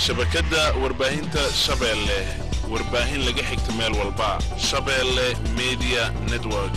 shabakadda warbaahinta shabeelle warbaahin laga xigta meel walba shabeelle media network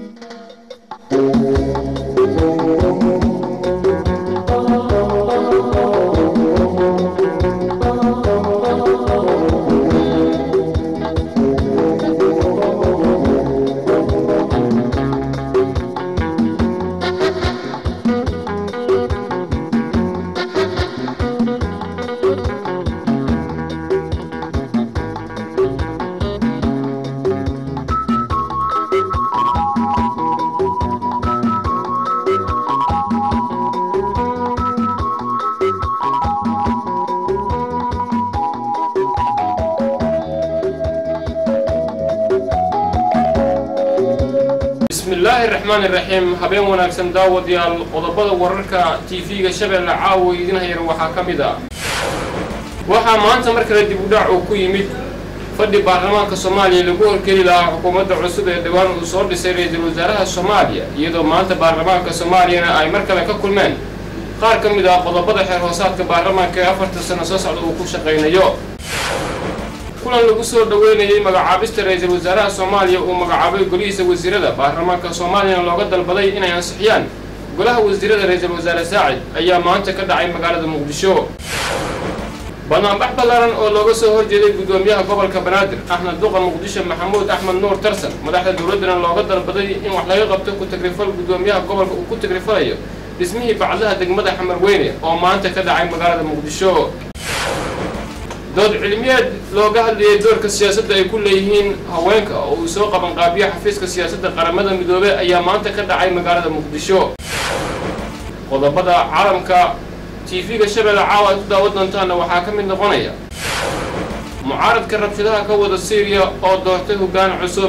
bismillaahi raxmaani raxiim habeen wanaagsan daawadayaal qodobada wararka tv-ga shabeelle caawa idin hayar waxaa ka mid ah waxaa maanta mar kale dib u dhac uu ku yimid fadhi baarlamaanka soomaaliya lagu horgeli lahaa xukuumadda cusub ee dhowaan uu soo dhisay ra-iisul wasaaraha soomaaliya iyadoo maanta baarlamaanka soomaaliyana ay mar kale ka kulmeen qaar ka mid ah qodobada xeer hoosaadka baarlamaanka ee afartan sano soo socda uu ku shaqaynayo kulan lagu soo dhoweynayay magacaabista ra-iisul wasaaraha soomaaliya uu magacaabay golihiisa wasiirada baarlamaanka soomaaliyana looga dalbaday inay ansixiyaan golaha wasiirada ra-iisul wasaare saacid ayaa maanta ka dhacay magaalada muqdisho banaanbax ballaaran oo looga soo horjeeday guddoomiyaha gobolka banaadir axmed duqa muqdisho maxamuud axmed nuur tarsan madaxda dowladdana looga dalbaday in wax laga qabto ku tagrifal guddoomiyaha gobolka uu ku tagrifalayo dhismihii bacdaha degmada xamarweyne oo maanta ka dhacay magaalada muqdisho dood cilmiyeed looga hadlayay doorka siyaasadda ay ku leeyihiin haweenka oo uu soo qabanqaabiyo xafiiska siyaasadda qaramada midoobey ayaa maanta ka dhacay magaalada muqdisho qodobada caalamka tv-ga shabeelle caawa ay ku daawan doontaanna waxaa ka mid noqonaya mucaaradka rabshadaha ka wada syriya oo doortay hoggaan cusub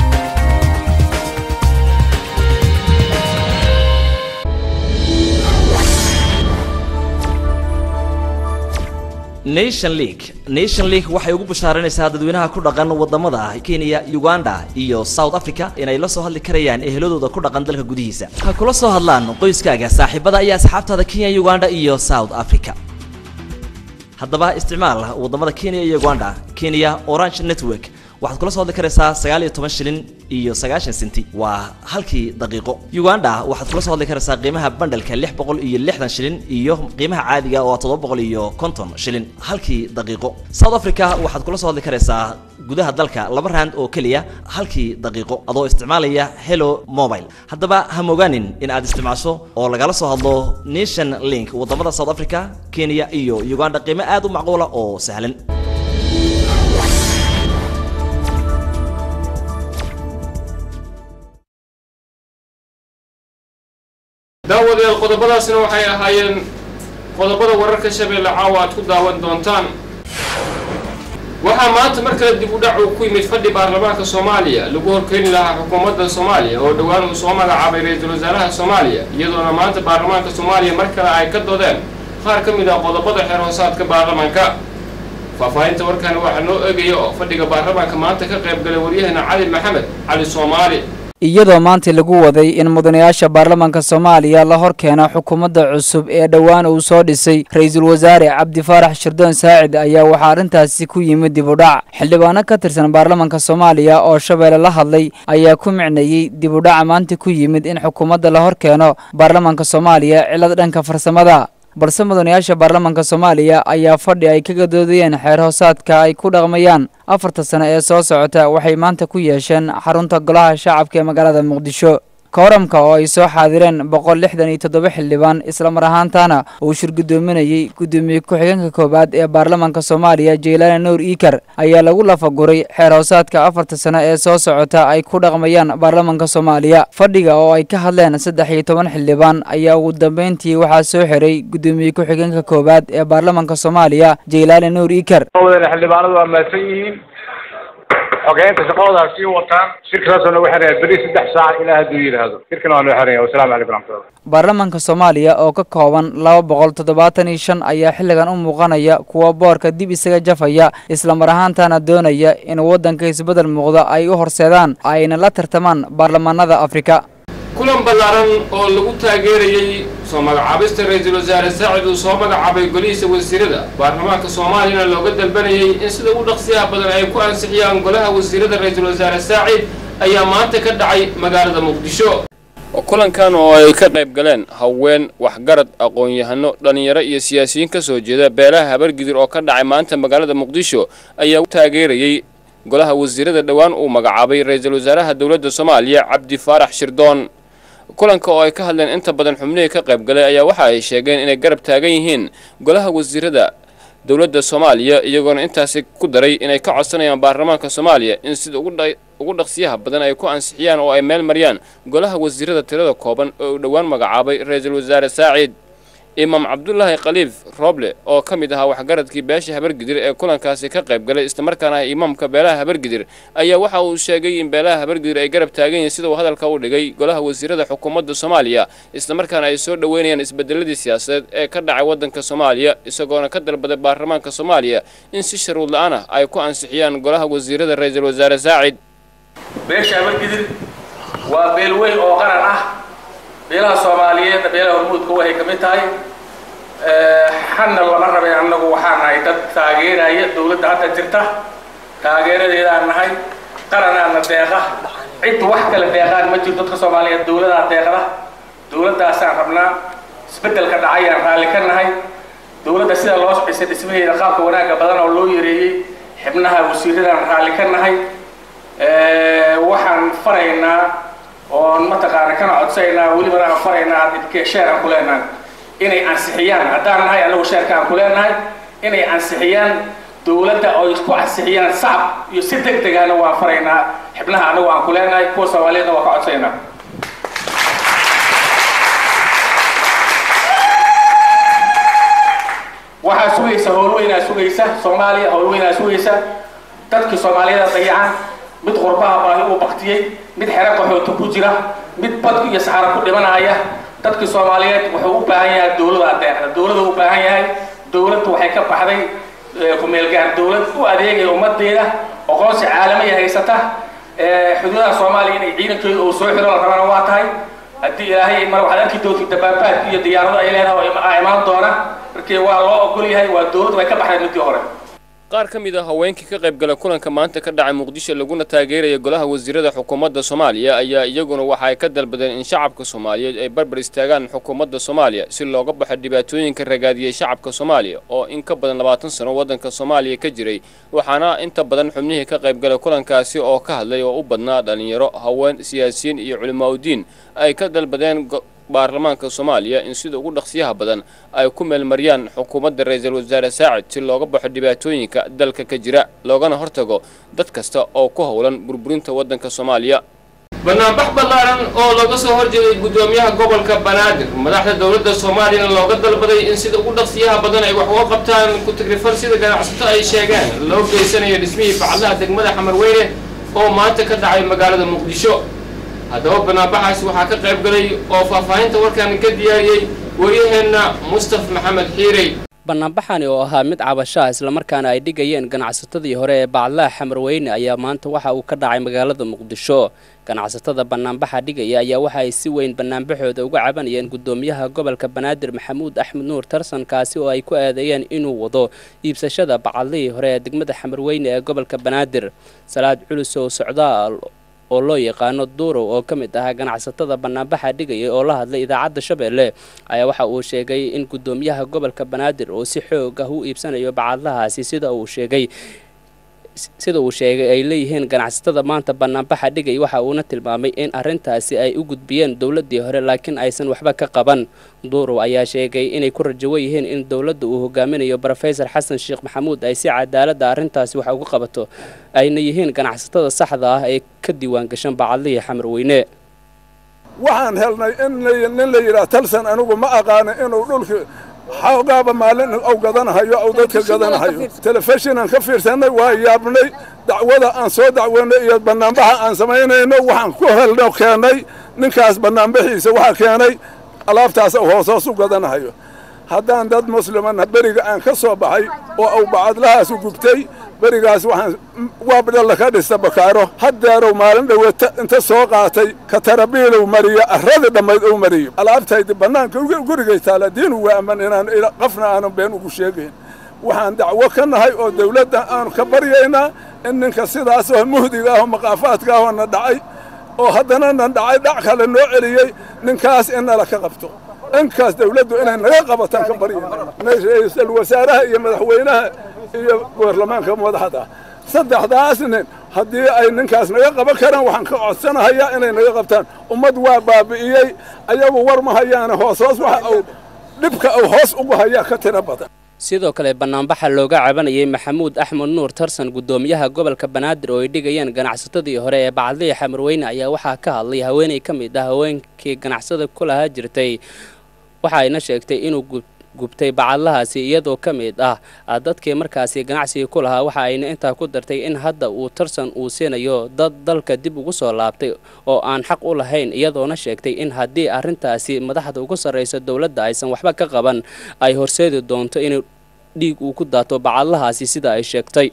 nation league nation league waxay ugu bashaaranaysaa dadweynaha ku dhaqan wadamada kenya uganda iyo south africa inay la soo hadli karayaan eheladooda ku dhaqan dalka gudihiisa ha kula soo hadlaan qoyskaaga saaxiibada iyo asxaabtaada kenya uganda iyo south africa haddaba isticmaal wadamada kenya iyo uganda kenya orange network waxaad kula soo hadli karaysaa sagaal iyo toban shilin iyo sagaashan senti waa halkii daqiiqo uganda waxaad kula soo hadli karaysaa qiimaha bandhalka lix boqol iyo lixdan shilin iyo qiimaha caadiga oo toddoba boqol iyo konton shilin halkii daqiiqo south africa waxaad kula soo hadli karaysaa gudaha dalka laba rand oo keliya halkii daqiiqo adoo isticmaalaya hello mobile haddaba ha mogaanin in aad isticmaasho oo lagala soo hadlo nation link wadamada south africa kenya iyo uganda qiimo aad u macquula oo sahlan daawadayaal qodobadaasna waxay ahaayeen qodobada wararka shabeelle caawa aad ku daawan doontaan waxaa maanta mar kale dib u dhac uu ku yimid fadhi baarlamaanka soomaaliya lagu horkeeni lahaa xukuumadda soomaaliya oo dhowaan uu soo magacaabay ra-iisul wasaaraha soomaaliya iyadoona maanta baarlamaanka soomaaliya mar kale ay ka doodeen qaar ka mid ah qodobada xeer hoosaadka baarlamaanka faahfaahinta warkani waxaa noo eegaya oo fadhiga baarlamaanka maanta ka qayb galay waryahana cali maxamed cali soomaali iyadoo maanta lagu waday in mudanayaasha baarlamaanka soomaaliya la hor keeno xukuumadda cusub ee dhowaan uu soo dhisay ra-iisul wasaare cabdi faarax shirdoon saacid ayaa waxaa arrintaasi ku yimid dib u dhac xildhibaano ka tirsan baarlamaanka soomaaliya oo shabeelle la hadlay ayaa ku micneeyey dib u dhaca maanta ku yimid in xukuumadda la hor keeno baarlamaanka soomaaliya cilad dhanka farsamada balse mudanayaasha baarlamaanka soomaaliya ayaa fadhi ay ka gadoodayeen xeer hoosaadka ay ku dhaqmayaan afarta sano ee soo socota waxay maanta ku yeesheen xarunta golaha shacabka ee magaalada muqdisho kooramka oo ay soo xaadireen boqol lixdan iyo toddoba xildhibaan islamar ahaantaana uu shir guddoominayey guddoomiye ku-xigeenka koowaad ee baarlamaanka soomaaliya jeylaane nuur iikar ayaa lagu lafaguray xeer hoosaadka afarta sano ee soo socota ay ku dhaqmayaan baarlamaanka soomaaliya fadhiga oo ay ka hadleen saddex iyo toban xildhibaan ayaa ugu dambeyntii waxaa soo xiray guddoomiye ku-xigeenka koowaad ee baarlamaanka soomaaliya jeylaane nuur iikar xildhibaanadu waa mahadsan yihiin xogeynta shaqadooda ha sii wataan shirkasaasoo nagu xiraya beri saddex saac ilaa hadduu yidhaahdo shirkana waa noo xiraya wasalaamu calaykum raxmatullah baarlamaanka soomaaliya oo ka kooban laba boqol toddobaatan iyo shan ayaa xilligan u muuqanaya kuwa boorka dib isaga jafaya islamar ahaantana doonaya in waddanka isbeddel muuqda ay u horseedaan ayna la tartamaan baarlamaanada afrika kulan ballaaran oo lagu taageerayey soo magacaabista ra-iisul wasaare saacid uu soo magacaabay golihiisa wasiirada baarlamaanka soomaaliyana looga dalbanayay in sida ugu dhaqsiyaha badan ay ku ansixiyaan golaha wasiirada ra-iisul wasaare saacid ayaa maanta ka dhacay magaalada muqdisho kulankan oo ay ka qayb galeen haween waxgarad aqoon-yahano dhallinyaro iyo siyaasiyiin ka soo jeeda beelaha habargidir oo ka dhacay maanta magaalada muqdisho ayaa u taageerayey golaha wasiirada dhowaan uu magacaabay ra-iisul wasaaraha dowladda soomaaliya cabdi faarax shirdoon kulanka oo ay ka hadleen inta badan xubnihii ka qayb galay ayaa waxa ay sheegeen inay garab taagan yihiin golaha wasiirada dowladda soomaaliya iyagoona intaasi ku daray inay ka codsanayaan baarlamaanka soomaaliya in sida ugu dhaqsiyaha badan ay ku ansixiyaan oo ay meel mariyaan golaha wasiirada tirada kooban oo uu dhowaan magacaabay ra-iisul wasaare saaciid imaam cabdulaahi khaliif rooble oo ka mid ahaa waxgaradkii beesha habargidir ee kulankaasi ka qayb galay islamarkaana ah imaamka beelaha habargidir ayaa waxa uu sheegay in beelaha habargidir ay garab taagan yihiin sida uu hadalka u dhigay golaha wasiirada xukuumadda soomaaliya islamarkaana ay soo dhoweynayaan isbedeladii siyaasadeed ee ka dhacay waddanka soomaaliya isagoona ka dalbaday baarlamaanka soomaaliya in si sharuud la-aan ah ay ku ansixiyaan golaha wasiirada ra-iisul wasaare saacid beesha habargidir waa beel weyn oo qaran ah beelaha soomaaliyeedna beelaha hormuudka waxay ka mid tahay xanna lama rabay annagu waxaan nahay dad taageeraya dowladda hadda jirta taageeradeedaan nahay qaranaana deeqa cid wax kale deeqaan ma jiro dadka soomaaliyeed dowladaa deeqda dowladdaasaan rabnaa isbeddelka dhacayaan raalli ka nahay dowladda sida loo dhisay dhismaheeda qaabka wanaagga badan oo loo yareeyey xibnaha wasiiradaan raalli ka nahay waxaan faraynaa oon mataqaana kana codsaynaa welibana aan faraynaa sheer aan ku leenahay inay ansixiyaan haddaan nahay anagu sheerka aan ku leenahay inay ansixiyaan dowladda oo isku ansixiyaan sacab iyo si deg degana waan faraynaa xibnaha anagu aan ku leenahay kuwa soomaaliyeedna waa ka codsaynaa waxaa sugaysa howlweynaa sugaysa soomaaliya howlweynaa sugaysa dadkii soomaaliyada dayacan mid qurbaha baahi uu baktiyey mid xero qaxoota ku jira mid badku iyo saxaro ku dhimanaya dadkii soomaaliyeed wuxuu u baahan yahay dowlada adeeqda dowlada u baahan yahay dowladdu waxay ka baxday ku-meelgaar dowlad u adeegaya ummadeeda aqoonsi caalamiya haysata xuduudaha soomaaliya inay ciidankeedu uu soo xiro la rabana waa tahay haddii ilaahay mar waxaad arki doontii dabaabaadka iyo diyaarado ay leedahay oo imaan doona markii waa loo ogol yahay waa dowladdu way ka baxday midkii hore qaar ka mid a haweenkii ka qayb gala kulanka maanta ka dhacay muqdisho laguna taageeraya golaha wasiirada xukuumadda soomaaliya ayaa iyaguna waxa ay ka dalbadeen in shacabka soomaaliyeed ay barbar istaagaan xukuumadda soomaaliya si looga baxo dhibaatooyinka ragaadiyey shacabka soomaaliya oo in ka badan labaatan sano waddanka soomaaliya ka jiray waxaana inta badan xubnihii ka qayb gala kulankaasi oo ka hadlay oo u badnaa dhallinyaro haween siyaasiyiin iyo culimaauddiin ay ka dalbadeen baarlamaanka soomaaliya in sida ugu dhaqsiyaha badan ay ku meelmariyaan xukuumadda ra-iisul wasaare saacid si looga baxo dhibaatooyinka dalka ka jira loogana hortago dad kasta oo ku howlan burburinta waddanka soomaaliya banaanbax ballaaran oo looga soo horjeeday guddoomiyaha gobolka banaadir madaxda dowladda soomaaliyana looga dalbaday in sida ugu dhaqsiyaha badan ay wax uga qabtaan ku-tagrifal sida ganacsato ay sheegeen loo geysanayo dhismihii bacadlaha degmada xamarweyne oo maanta ka dhacay magaalada muqdisho haddaba banaanbaxaasi waxaa ka qayb galay oo faahfaahinta warkan ka diyaariyey wariyaheenna mustaf maxamed xiirey banaanbaxani oo ahaa mid cabasho ah islamarkaana ay dhigayeen ganacsatadii hore ee bacdlaha xamarweyne ayaa maanta waxa uu ka dhacay magaalada muqdisho ganacsatada banaanbaxa dhigaya ayaa waxa ay si weyn banaanbaxooda uga cabanayeen guddoomiyaha gobolka banaadir maxamuud axmed nuur tarsan kaasi oo ay ku aadeeyeen inuu wado iibsashada bacadlihii hore ee degmada xamarweyne ee gobolka banaadir salaad culus oo socdaal oo loo yaqaano duurow oo ka mid ahaa ganacsatada banaanbaxa dhigaya oo la hadlay idaacadda shabeelle ayaa waxa uu sheegay in guddoomiyaha gobolka banaadir oo si xoog ah u iibsanayo bacadlahaasi sida uu sheegay sida uu sheegay ay leeyihiin ganacsatada maanta banaanbaxa dhigay waxa uuna tilmaamay in arrintaasi ay u gudbiyeen dowladdii hore laakiin aysan waxba ka qaban duurow ayaa sheegay inay ku rajawo yihiin in dowladda uu hogaaminayo brofesor xasan sheekh maxamuud ay si cadaaladda arrintaasi wax uga qabato ayna yihiin ganacsatada saxda ah ee ka diiwaan gashan bacadlihii xamarweyne waxaan helnay in nin la yidhaah talsan anigu ma aqaana inuu dhulki xoogaaba maalin ou gadanahayo ou dadka gadanahayo telefishinan ka fiirsanay waa yaabnay dacwada aan soo dacweynay iyo banaanbaxa aan samaynayno waxaan ku helno keennay ninkaas banaanbaxiisa waxaa keenay alaabtaas hoos hoos u gadanahayo haddaan dad muslimana beriga aan ka soo baxay oo au bacadlahaasu gubtay berigaas waxaan waabdhalla ka dhista bakaaro haddeerow maalin dhawata inta soo qaatay katarabiilow mariyo arradii dhammayd ou mariyo alaabtaydi bannaanka gurigay taala diinu waa amman inaan qafna aanan been ugu sheegayn waxaan dacwo ka nahay oo dawladda aanu ka baryaynaa in ninka sidaas oo muhdiga ah oo maqaafaadka ah oo na dhacay oo haddana na dhacay dhac kale noo celiyey ninkaas in nala ka qabto inkaas dawladdu inay naga qabataan ka baryayna ra-iisul wasaaraha iyo madaxweynaha iyo baarlamaanka madaxda saddexdaas nin haddii ay ninkaas naga qaban karaan waxaan ka codsanahayaa inay naga qabtaan ummad waa baabi'iyey ayagu war ma hayaane hoos hoos waxa uu dhibka uu hoos ugu hayaa ka tiro badan sidoo kale banaanbaxa looga cabanayay maxamuud axmed nuur tarsan guddoomiyaha gobolka banaadir oo ay dhigayeen ganacsatadii hore ee bacadliya xamarweyne ayaa waxaa ka hadlay haweeney ka mid ah haweenkii ganacsada ku lahaa jirtay waxa ayna sheegtay inuu gubtay bacadlahaasi iyadoo ka mid ah dadkii markaasi ganacsiga ku lahaa waxa ayna intaa ku dartay in hadda uu tarsan uu siinayo dad dalka dib ugu soo laabtay oo aan xaq u lahayn iyadoona sheegtay in haddii arrintaasi madaxda ugu sarraysa dowladda aysan waxba ka qaban ay horseedi doonto inuu dhiig uu ku daato bacadlahaasi sida ay sheegtay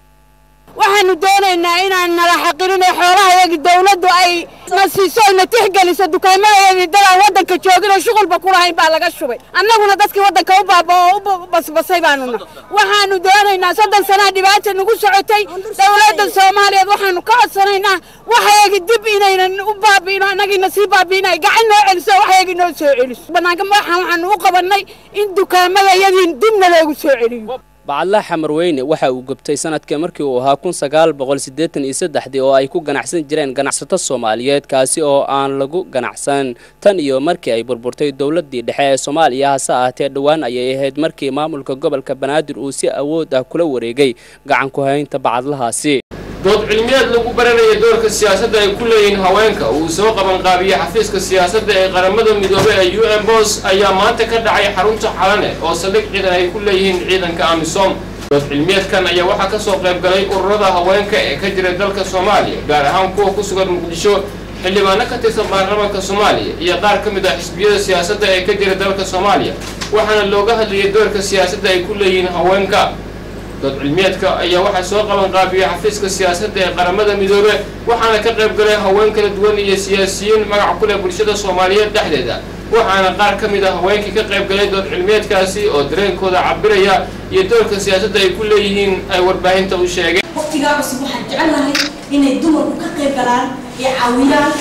waxaanu doonaynaa inaan nala xaqirino xoolahayagi dawladdu ay na siiso ayna tixgeliso dukaamadaydii dadaan waddanka joogin oo shuqulba ku lahayn baa laga shubay annaguna dadkii waddanka u baaba oo u basbasay baanuna waxaanu doonaynaa soddon sanaa dhibaata nagu socotay dawladda soomaaliyeed waxaanu ka codsanaynaa waxayagi dib inaynan u baabi'ino annagiina sii baabi'ino ay gacan noo celiso waxayagi noo soo celiso bannaanka waxaan waxaanu u qabannay in dukaamadayadii dibna loogu soo celiyo bacadlaha xamarweyne waxa uu gubtay sanadkii markii uu ahaa kun sagaal boqol siddeetan iyo saddexdii oo ay ku ganacsan jireen ganacsato soomaaliyeed kaasi oo aan lagu ganacsan tan iyo markii ay burburtay dowladdii dhexe ee soomaaliya hase ahaatee dhowaan ayay ahayd markii maamulka gobolka banaadir uu si awood ah kula wareegay gacan ku haynta bacadlahaasi dood cilmiyeed lagu baranaya doorka siyaasadda ay ku leeyihiin haweenka uu soo qabanqaabiyey xafiiska siyaasadda ee qaramada midoobey ee u n bos ayaa maanta ka dhacay xarunta xalane oo saldhig ciidan ay ku leeyihiin ciidanka amisom dood cilmiyeedkan ayaa waxaa ka soo qayb galay ururada haweenka ee ka jira dalka soomaaliya gaar ahaan kuwa ku sugan muqdisho xildhibaano ka tirsan baarlamaanka soomaaliya iyo qaar ka mid ah xisbiyada siyaasadda ee ka jira dalka soomaaliya waxaana looga hadlayay doorka siyaasadda ay ku leeyihiin haweenka dood cilmiyeedka ayaa waxaa soo qaban qaabiyey xafiiska siyaasadda ee qaramada midoobe waxaana ka qayb galay haween kala duwan iyo siyaasiyiin magac ku leh bulshada soomaaliyeed dhexdeeda waxaana qaar ka mid ah haweenkii ka qayb galay dood cilmiyeedkaasi oo dareenkooda cabiraya iyo doorka siyaasadda ay ku leeyihiin ay warbaahinta u sheegeen waqtigaa cusub waxaan jecelnahay inay dumarku ka qayb galaan ee caawiyaan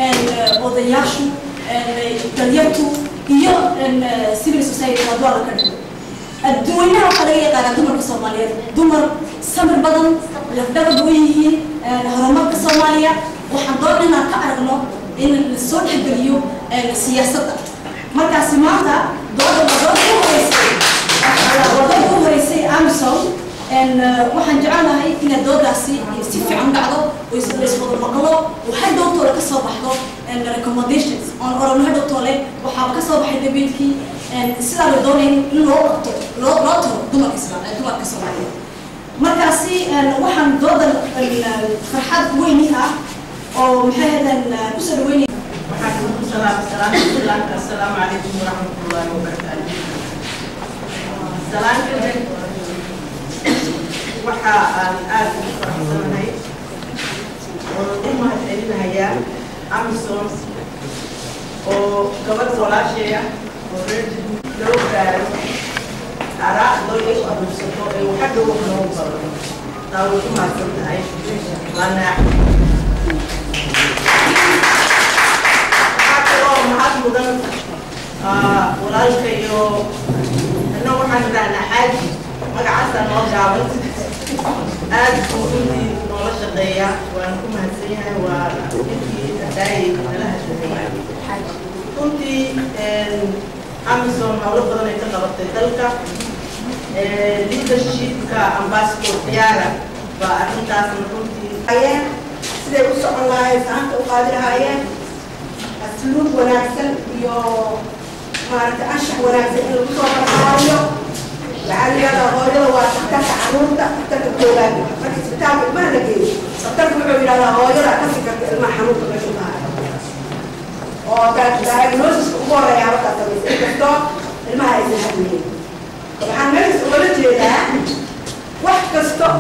odayaashu dalyartu iyo civil society hadwaa la ka dhigo adduweynaha waxaa laga yaqaanaa dumarka soomaaliyeed dumar samir badan lafdhabar way yihiin horumarka soomaaliya waxaan doon inaan ka aragno in lasoo dhexgeliyo siyaasadda markaasi maanta dooda wadada u horeysay wadada u horeysay amison waxaan jecelnahay inay doodaasi si fiican dhacdo oo iswada maqlo oo hadhowtoola ka soo baxdo recommendations oon orano hadhowtoole waxaaba ka soo baxay dabeedkii sidaa la doonay in loo qabto loo loo taro dumarka isla dumarka soomaaliyeed markaasi waxaan doodan farxad weyni ah oo maxay hadan kusoo dhaweynaya السلام عليكم ورحمة الله وبركاته. سلام كذب waxa aan aad ugu faraxsanahay oo u mahadcelinayaa amison oo gabadh walaasheeya oo reer loo gaaro araacdoo iyagu aruursato ee waxagga wax loogu baro taa way ku mahadsan tahay waa naax waxaa kaloo mahad mudan walaalka iyo anna waxaan idhahnaa xaaji magacaasa noo gaaban aad buu runtii noola shaqeeya waan ku mahadsan yahay waa ninkii hadaayay nala hadlahay runtii amison howlo badan ay ka qabatay dalka leadershipka ambassador ciyaara baa arrintaasna runtii hayeen siday u socon lahaayeen saanta u qaadi lahaayeen asluub wanaagsan iyo maaragtay anshax wanaagsan in lagu soo barbaariyo waxaa la yidhahdaa hooyada waa daktarka caruurta daktarka koowaad marka isbitaalka ilmaha la geeyo daktarka wuxuu yidhahdaa hooyada ka fikirta ilmaha xanuunka meeshu tahay oo diagnosiska ugu horeeya markaa samaysa inkastoo ilmaha aysan hadlaynin waxaan meeshaas ugala jeedaa wax kasta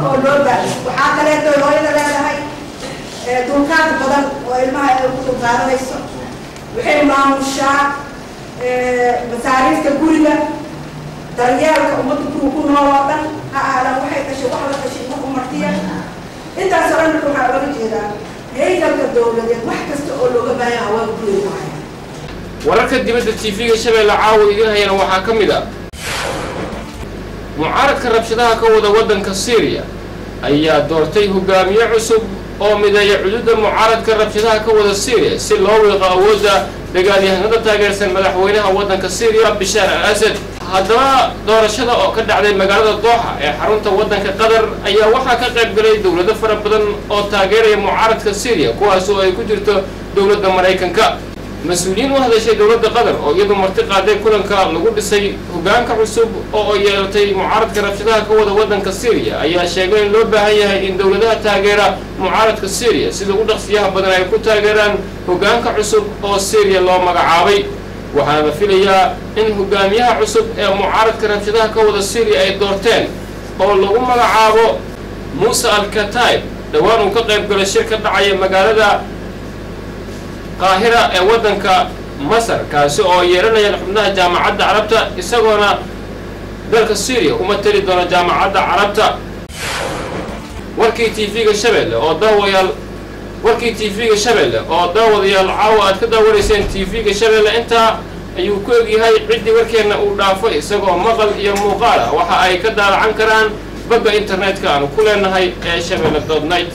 oo loo baahay waxaa kaleeto hooyada leedahay dulqaad badan oo ilmaha ay ku dulqaadanayso waxay maamushaa masaariifta guriga daryeelka ummadda guriga ku nool oo dhan ha aadan waxay dhashay wax la dhashay ma umartiya intaas oo dhan marka waxaa looga jeedaa haykalka dowladeed wax kasta oo looga baahan haweenka guriga ku haya wararka dibadda tv-ga shabeelle caawa idiin hayana waxaa ka mid ah mucaaradka rabshadaha ka wada waddanka syriya ayaa doortay hogaamiye cusub oo mideeya cududa mucaaradka rabshadaha ka wada syriya si loo wiiqo awoodda dagaalyahanada taageersan madaxweynaha waddanka syriya bishaar al asad haddaba doorashada oo ka dhacday magaalada dooxa ee xarunta waddanka qatar ayaa waxaa ka qayb galay dowlado fara badan oo taageeraya mucaaradka syriya kuwaas oo ay ku jirto dowladda maraykanka mas-uuliyiin u hadashay dowladda qatar oo iyadu marti qaaday kulanka lagu dhisay hogaanka cusub oo ay yeelatay mucaaradka rabshadaha ka wada waddanka syriya ayaa sheegay in loo baahan yahay in dowladaha taageera mucaaradka syriya sida ugu dhaqsiyaha badan ay ku taageeraan hogaanka cusub oo syriya loo magacaabay waxaana la filayaa in hogaamiyaha cusub ee mucaaradka rabshadaha ka wada syriya ay doorteen oo lagu magacaabo muuse al-kataib dhowaan uu ka qayb galay shir ka dhacaya magaalada qaahira ee waddanka masar kaasi oo yeelanayaan xubnaha jaamacadda carabta isagoona dalka syriya uma teli doona jaamacadda carabta warkii tv-ga shabeelle oo daawayaal warkii tv-ga shabeelle oo daawadayaal caawa aad ka daawanayseen tv-ga shabeelle intaa ayuu ku egyahay ciddii warkeenna uu dhaafo isagoo maqal iyo muuqaal ah waxa ay ka daalacan karaan bagga internetka aanu ku leenahay ee shabeelle dot night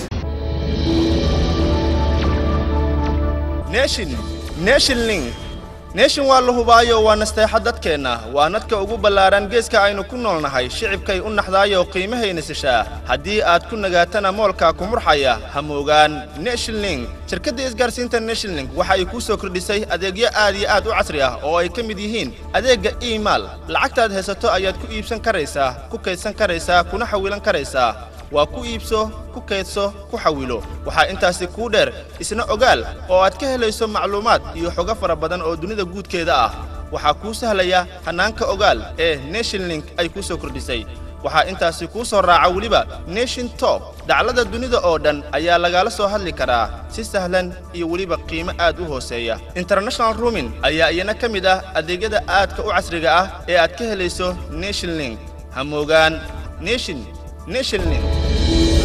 nation nation link nation waa la hubaayo waa nasteexa dadkeenna waa nadka ugu ballaaran geeska aynu ku noolnahay shicibkay u naxdaayo qiimahayna sishaa haddii aad ku nagaatana moolkaa ku murxaya ha moogaan nation link shirkadda isgaarsiinta nation link waxa ay kuu soo kordhisay adeegyo aad iyo aad u casri ah oo ay ka mid yihiin adeegga imail lacagtaad haysato ayaad ku iibsan karaysaa ku kaydsan karaysaa kuna xawilan karaysaa waa ku iibso ku kaydso ku xawilo waxaa intaasi kuu dheer isna ogaal oo aad ka helayso macluumaad iyo xogo fara badan oo dunida guudkeeda ah waxaa kuu sahlaya hannaanka ogaal ee nation link ay kuu soo kordhisay waxaa intaasi kuu soo raaca weliba nation top daclada dunida oo dhan ayaa lagala soo hadli karaa si sahlan iyo weliba qiimo aad u hooseeya international rumin ayaa iyana ka mid ah adeegyada aadka u casriga ah ee aad ka helayso nation link ha moogaan nation nation link